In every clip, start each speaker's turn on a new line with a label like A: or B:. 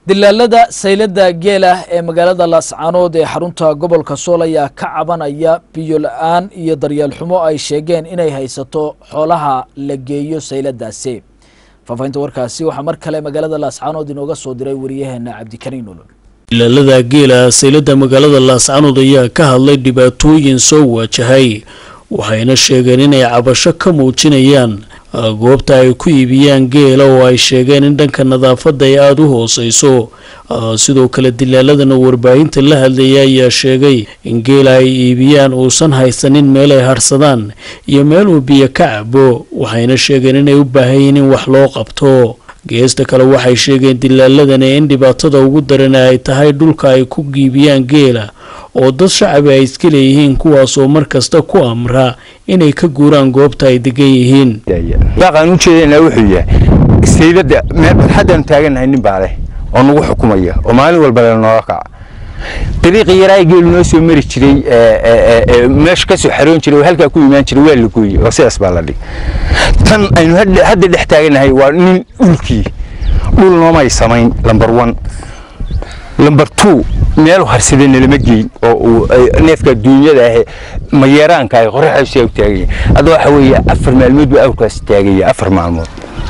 A: dilaalada saylada geela ee magaalada laascaanood ee xarunta gobolka sool ayaa ka cabanaya biyo la-aan iyo daryeel xumo ay sheegeen inay haysato xoolaha la geeyo sayladaasi faafahinta warkaasi waxaa mar kale magaalada laascaanood inooga soo diray wariyaheena cabdikariin olol
B: dilaalada geela saylada magaalada laascaanood ayaa ka hadlay dhibaatooyin soo waajahay waxayna sheegeen inay cabasho ka muujinayaan goobta ay ku iibiyaan geela oo ay sheegeen in dhanka nadaafadda ay aada u hooseyso sidoo kale dilaaladana warbaahinta la hadlaya ayaa sheegay in geela ay iibiyaan uusan haysanin meel ay harsadaan iyo meel uu biyo ka cabo waxayna sheegeen inay u baahan yihiin in wax loo qabto geesta kale waxay sheegeen dilaaladani in dhibaatada ugu daran ay tahay dhulka ay ku giibiyaan geela oo dad shacabi ay iska leeyihiin kuwaasoo mar kasta ku amra inay ka guuraan goobta ay degan yihiin
C: baaqaan u jeedana wuxuu yahay saydada meel barxaddaanu taagannahay nin baa leh oo nagu xukumaya oo maalin walba le nooga kaca dariiqii yaraa geelu noo soo mari jiray meesha kasoo xaroon jiray oo halkaa ku imaan jiray waa la gooyey oo sidaas baa la dhig tan aynu hadda dhex taagannahay waa nin dhulkii dhul noomay samayn lambar one lambar two meelu harsadana lama geyn oo neefka duunyada ahe mayeeraanka ah qoraxaasi u taaganya hadda waxa weeye afar maalmood buu awrkaasi taagaya afar maalmood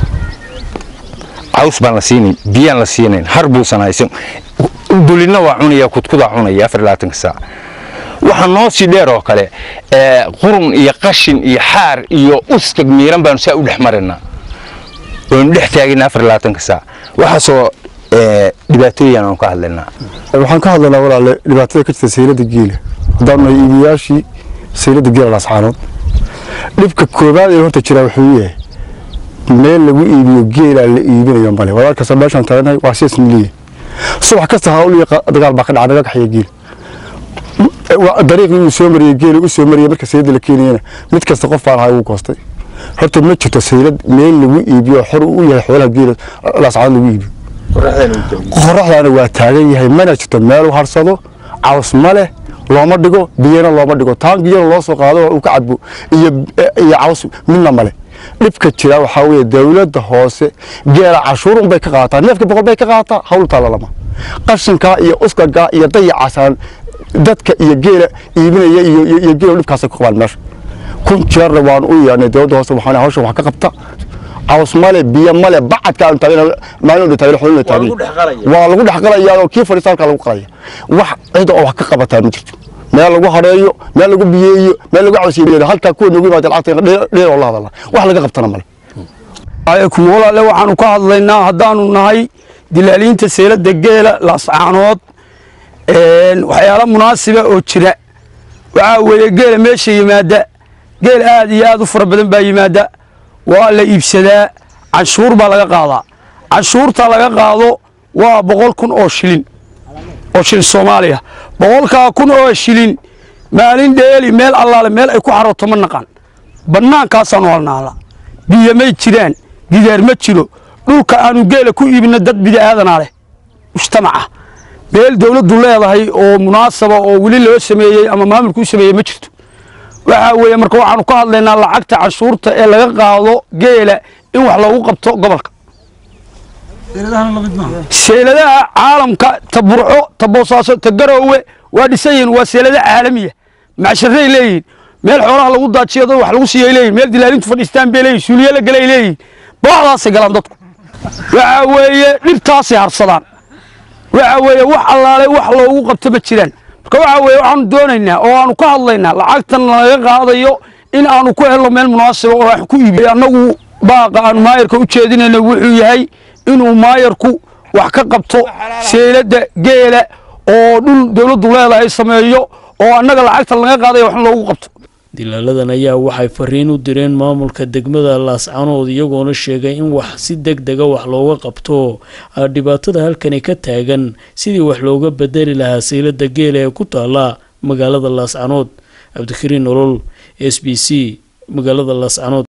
C: caws baan la siinayn biyaan la siinayn har buusan haysan dulina waa cunaya kudkudaa cunaya afar labaatanka saac waxaa noo sii dheer oo kale qurun iyo qashin iyo xaar iyo uskag miiran baanu saa u dhex marinaa oonu dhex taagana afar labaatanka saac waxaasoo dhibaatooyin aan ka hadlaynaa
D: waxaan ka hadlaynaa walaale dhibaatada ka jirta saylada geela haddaan nahay iibiyaashii saylada geela laascaanood dhibka koobaad ee horta jiraa wuxuu yahay meel lagu iibiyo geelaa la iibinayo male walaal kasta meeshaan taaganahay waa sidaas leeyahay subax kasta hawl iyo dagaal baa ka dhaca naga kaxaya geela dariiqii uu soo mariyey geela u soo mariyey marka saylada la keenayana mid kasta qof baan ahay ugu goostay horta ma jirto saylad meel lagu iibiyo xor u yahay xoolaha geela laascaanood lagu iibiyo qoraxdaana waa taagan yahay mana jirto meel u harsado caws ma leh looma dhigo biyana looma dhigo taan biyana loo soo qaado uu ka cadbo iyo caws midna male dhibka jira waxaa weeye dowladda hoose geela cashuurun bay ka qaataa neefka boqol bay ka qaataa hawl taalalama qashinkaa iyo uskagaa iyo dayacaasaan dadka iyo geela iibinaya iyo geela dhibkaasay ku qabaan meesha kun jeerna waan u yeernay dowladda hoose waxaan hawsha wax ka qabta caws male biyo male bacadka aan taagin maalin dhan taagin xulina taagin waa lagu dhex qalayaa oo kii fadhiista halka lagu qalaya wax cid oo wax ka qabataa ma jirto meel lagu hareeyo meel lagu biyeeyo meel lagu cawsiyo halkaa kuwa noogu yimaada lacagta dheer oo la hadala wax laga qabtana male
E: alaykum walaale waxaanu ka hadlaynaa haddaanu nahay dilaaliinta seelada geela laascaanood waxyaala munaasiba oo jira waxaa weeye geela meesha yimaada geel aad iyo aad u fara badan baa yimaada waa la iibsadaa canshuur baa laga qaadaa canshuurta laga qaado waa boqol kun oo shilin oo shilin soomaaliya boqolkaa kun oo shilin maalin dheeli meel allaale meel ay ku xarooto ma naqaan bannaankaasaanu halnaala biyo may jiraan gidaar ma jiro dhulka aanu geela ku iibinno dad bida'aadanaa leh mujtamaca meel dowladdu leedahay oo munaasaba oo weli loo sameeyey ama maamulku u sameeyey ma jirto waxaa weeye marka waxaanu ka hadlaynaa lacagta canshuurta ee laga qaado geela in wax loogu qabto gobolka seeladaha caalamka ta burco ta boosaaso ta garoowe waa dhisan yihiin waa seelada caalamiya macsharay leeyihin meel xoolaha lagu daajiyo dad wax lagu siiyay leeyihin meel dilaalintu fadhiistaan bay leeyihin suuliye la galay leeyihin booxdaasay galaan dadku waxaa weeye dhibtaasay harsadaan waxaa weeye wax allaale wax loogu qabto ma jiraan marka waxaa weeye waxaanu doonaynaa oo aanu ka hadlaynaa lacagtan laga qaadayo in aanu ku helno meel munaasiba oo wax ku iibiyo annagu baaqa aanu maayarka u jeedinayno wuxuu yahay inuu maayarku wax ka qabto seelada geela oo dhul dowladdu leedahay sameeyo oo annaga lacagtan laga qaadayo waxna loogu qabto
B: dilaaladan ayaa waxay fariin u direen maamulka degmada laascanood iyagoona sheegay in wax si deg dega wax looga qabto dhibaatada halkani ka taagan sidii wax looga bedeli lahaa saylada geela ee ku taala magaalada laascanood cabdikariin nolol s b c magaalada laascanood